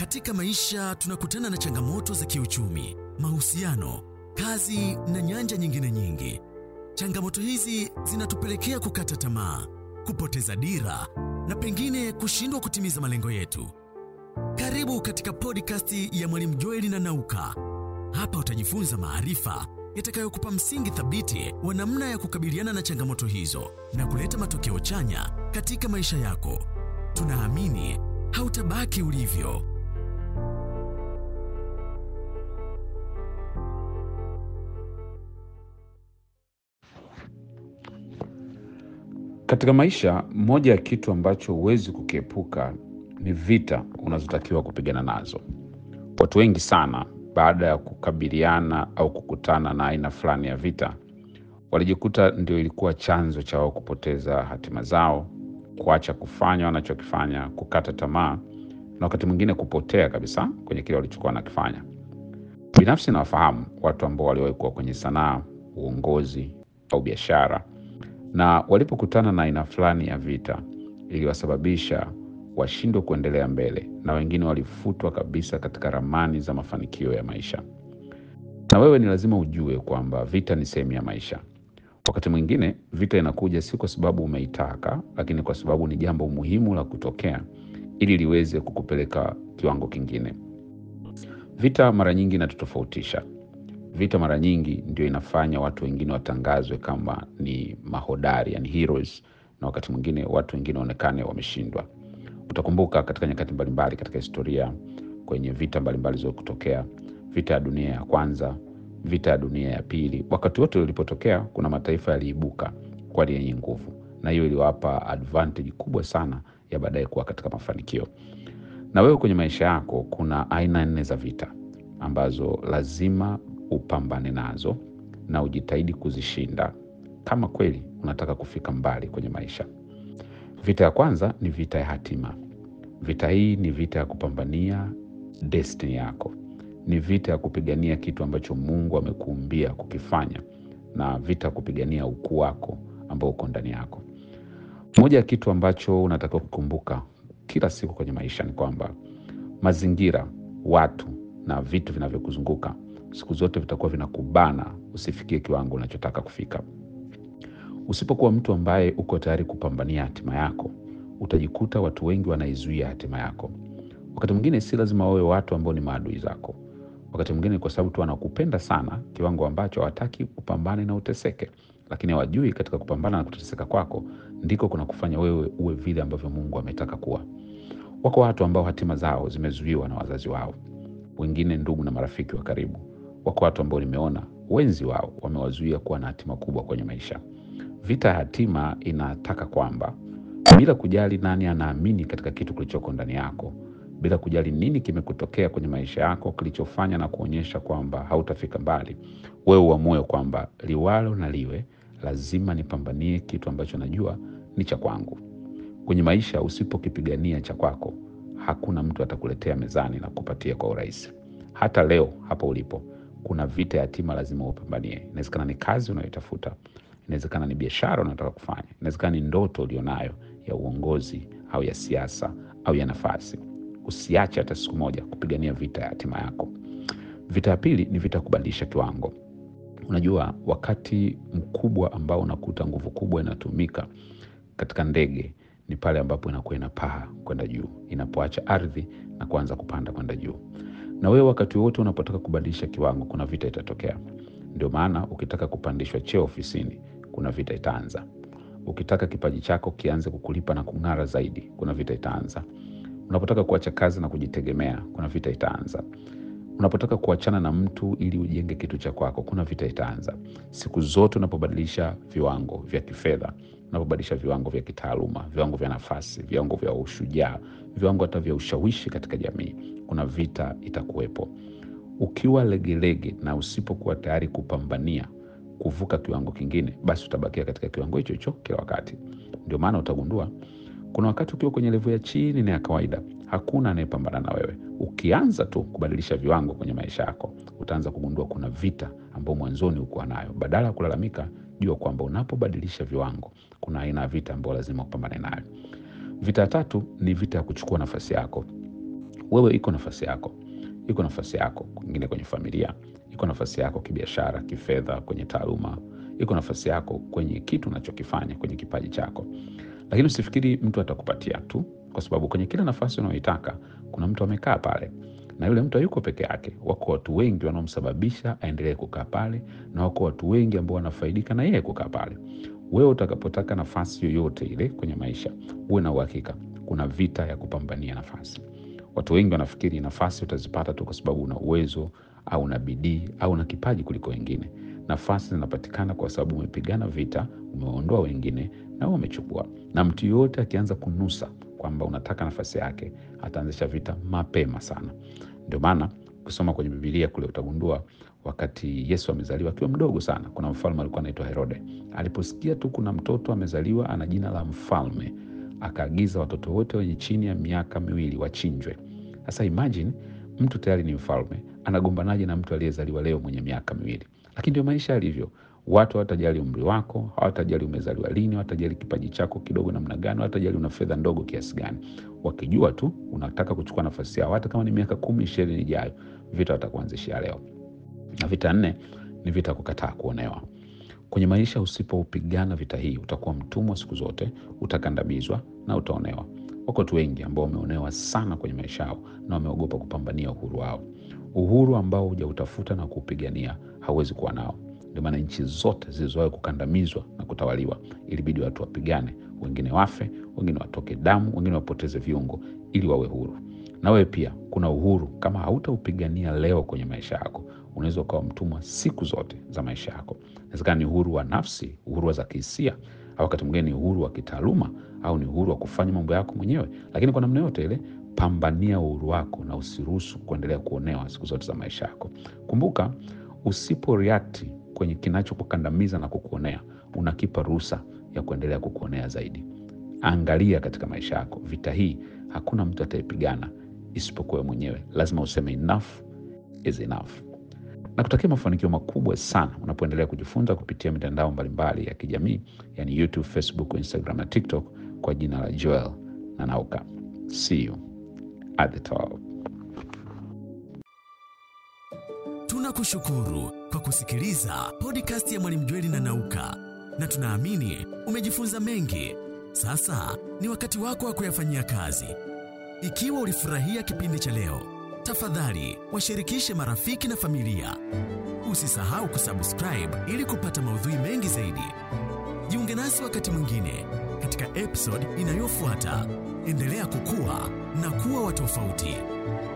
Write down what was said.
Katika maisha tunakutana na changamoto za kiuchumi, mahusiano, kazi na nyanja nyingine nyingi. Changamoto hizi zinatupelekea kukata tamaa, kupoteza dira na pengine kushindwa kutimiza malengo yetu. Karibu katika podcast ya Mwalimu Joeli na Nauka. Hapa utajifunza maarifa yatakayokupa msingi thabiti wa namna ya kukabiliana na changamoto hizo na kuleta matokeo chanya katika maisha yako. Tunaamini hautabaki ulivyo. Katika maisha, moja ya kitu ambacho huwezi kukiepuka ni vita unazotakiwa kupigana nazo. Watu wengi sana, baada ya kukabiliana au kukutana na aina fulani ya vita, walijikuta ndio ilikuwa chanzo cha wao kupoteza hatima zao, kuacha kufanya wanachokifanya, kukata tamaa na wakati mwingine kupotea kabisa kwenye kile walichokuwa wanakifanya. Binafsi nawafahamu watu ambao waliwahi kuwa kwenye sanaa, uongozi au biashara na walipokutana na aina fulani ya vita iliwasababisha washindwe kuendelea mbele, na wengine walifutwa kabisa katika ramani za mafanikio ya maisha. Na wewe ni lazima ujue kwamba vita ni sehemu ya maisha. Wakati mwingine vita inakuja si kwa sababu umeitaka, lakini kwa sababu ni jambo muhimu la kutokea ili liweze kukupeleka kiwango kingine. Vita mara nyingi inatutofautisha. Vita mara nyingi ndio inafanya watu wengine watangazwe kama ni mahodari, yani heroes, na wakati mwingine watu wengine waonekane wameshindwa. Utakumbuka katika nyakati mbalimbali katika historia, kwenye vita mbalimbali za kutokea, vita ya dunia ya kwanza, vita ya dunia ya pili, wakati wote ulipotokea, kuna mataifa yaliibuka kwa yenye nguvu, na hiyo iliwapa advantage kubwa sana ya baadaye kuwa katika mafanikio. Na wewe kwenye maisha yako kuna aina nne za vita ambazo lazima upambane nazo na ujitahidi kuzishinda kama kweli unataka kufika mbali kwenye maisha. Vita ya kwanza ni vita ya hatima. Vita hii ni vita ya kupambania destiny yako, ni vita ya kupigania kitu ambacho Mungu amekuumbia kukifanya, na vita ya kupigania ukuu wako ambao uko ndani yako. Moja ya kitu ambacho unatakiwa kukumbuka kila siku kwenye maisha ni kwamba mazingira, watu na vitu vinavyokuzunguka siku zote vitakuwa vinakubana usifikie kiwango unachotaka kufika. Usipokuwa mtu ambaye uko tayari kupambania hatima yako, utajikuta watu wengi wanaizuia hatima yako. Wakati mwingine si lazima wawe watu ambao ni maadui zako. Wakati mwingine kwa sababu tu wanakupenda sana kiwango ambacho hawataki upambane na uteseke, lakini hawajui katika kupambana na kuteseka kwako ndiko kuna kufanya wewe uwe vile ambavyo Mungu ametaka kuwa. Wako watu ambao hatima zao zimezuiwa na wazazi wao, wengine ndugu na marafiki wa karibu wako watu ambao nimeona wenzi wao wamewazuia kuwa na hatima kubwa kwenye maisha. Vita ya hatima inataka kwamba bila kujali nani anaamini katika kitu kilichoko ndani yako, bila kujali nini kimekutokea kwenye maisha yako kilichofanya na kuonyesha kwamba hautafika mbali, wewe uamue kwamba liwalo na liwe, lazima nipambanie kitu ambacho najua ni cha kwangu. Kwenye maisha, usipokipigania cha kwako, hakuna mtu atakuletea mezani na kupatia kwa urahisi. Hata leo hapa ulipo kuna vita ya hatima lazima upambanie. Inawezekana ni kazi unayoitafuta, inawezekana ni biashara unataka kufanya, inawezekana ni ndoto ulionayo ya uongozi au ya siasa au ya nafasi. Usiache hata siku moja kupigania vita ya hatima yako. Vita ya pili ni vita ya kubadilisha kiwango. Unajua, wakati mkubwa ambao unakuta nguvu kubwa inatumika katika ndege ni pale ambapo inakuwa inapaa kwenda juu, inapoacha ardhi na kuanza kupanda kwenda juu na wewe wakati wote unapotaka kubadilisha kiwango, kuna vita itatokea. Ndio maana ukitaka kupandishwa cheo ofisini, kuna vita itaanza. Ukitaka kipaji chako kianze kukulipa na kung'ara zaidi, kuna vita itaanza. Unapotaka kuacha kazi na kujitegemea, kuna vita itaanza. Unapotaka kuachana na mtu ili ujenge kitu cha kwako, kuna vita itaanza. Siku zote unapobadilisha viwango vya kifedha, unapobadilisha viwango vya kitaaluma, viwango vya nafasi, viwango vya ushujaa, viwango hata vya ushawishi katika jamii, kuna vita itakuwepo. Ukiwa legelege na usipokuwa tayari kupambania kuvuka kiwango kingine, basi utabakia katika kiwango hicho hicho kila wakati. Ndio maana utagundua kuna wakati ukiwa kwenye levo ya chini na ya kawaida, hakuna anayepambana na wewe. Ukianza tu kubadilisha viwango kwenye maisha yako, utaanza kugundua kuna vita ambayo mwanzoni ukuwa nayo. Badala ya kulalamika, jua kwamba unapobadilisha viwango, kuna aina ya vita ambayo lazima upambane nayo. Vita ya tatu ni vita ya kuchukua nafasi yako. wewe iko nafasi yako iko nafasi yako kwingine kwenye familia iko nafasi yako kibiashara kifedha kwenye taaluma iko nafasi yako kwenye kitu unachokifanya kwenye kipaji chako lakini usifikiri mtu atakupatia tu kwa sababu kwenye kila nafasi unaoitaka kuna mtu amekaa pale na yule mtu hayuko peke yake wako watu wengi wanaomsababisha aendelee kukaa pale na wako watu wengi ambao wanafaidika na yeye kukaa pale wewe utakapotaka nafasi yoyote ile kwenye maisha uwe na uhakika kuna vita ya kupambania nafasi watu wengi wanafikiri nafasi utazipata tu kwa sababu una uwezo au una bidii au una kipaji kuliko wengine nafasi zinapatikana kwa sababu umepigana vita umewaondoa wengine na wewe umechukua na mtu yoyote akianza kunusa kwamba unataka nafasi yake ataanzisha vita mapema sana ndio maana ukisoma kwenye bibilia kule utagundua wakati yesu amezaliwa akiwa mdogo sana kuna mfalme alikuwa anaitwa herode aliposikia tu kuna mtoto amezaliwa ana jina la mfalme akaagiza watoto wote wenye chini ya miaka miwili wachinjwe sasa imagine mtu tayari ni mfalme anagombanaje na mtu aliyezaliwa leo mwenye miaka miwili lakini ndio maisha yalivyo watu hawatajali umri wako hawatajali umezaliwa lini hawatajali kipaji chako kidogo namna gani hawatajali una fedha ndogo kiasi gani wakijua tu unataka kuchukua nafasi yao hata kama ni miaka kumi ishirini ijayo vita watakuanzishia leo na vita nne ni vita ya kukataa kuonewa kwenye maisha usipopigana vita hii utakuwa mtumwa siku zote utakandamizwa na utaonewa wako watu wengi ambao wameonewa sana kwenye maisha yao na wameogopa kupambania uhuru wao uhuru ambao hujautafuta na kuupigania hauwezi kuwa nao ndio maana nchi zote zilizowahi kukandamizwa na kutawaliwa ilibidi watu wapigane wengine wafe wengine watoke damu wengine wapoteze viungo ili wawe huru na wewe pia kuna uhuru kama hautaupigania leo kwenye maisha yako unaweza ukawa mtumwa siku zote za maisha yako inawezekana ni uhuru wa nafsi uhuru wa za kihisia au wakati mwingine ni uhuru wa kitaaluma au ni uhuru wa kufanya mambo yako mwenyewe lakini kwa namna yote ile pambania uhuru wako na usiruhusu kuendelea kuonewa siku zote za maisha yako kumbuka usipo react kwenye kinachokukandamiza na kukuonea unakipa ruhusa ya kuendelea kukuonea zaidi angalia katika maisha yako vita hii hakuna mtu atayepigana isipokuwa mwenyewe lazima useme enough is enough na kutakia mafanikio makubwa sana unapoendelea kujifunza kupitia mitandao mbalimbali ya kijamii yani youtube facebook instagram na tiktok kwa jina la joel na nauka see you at the top Tunakushukuru kwa kusikiliza podcast ya Mwalimu Jweli na Nauka, na tunaamini umejifunza mengi. Sasa ni wakati wako wa kuyafanyia kazi. Ikiwa ulifurahia kipindi cha leo, tafadhali washirikishe marafiki na familia. Usisahau kusubscribe ili kupata maudhui mengi zaidi. Jiunge nasi wakati mwingine katika episode inayofuata. Endelea kukua na kuwa wa tofauti.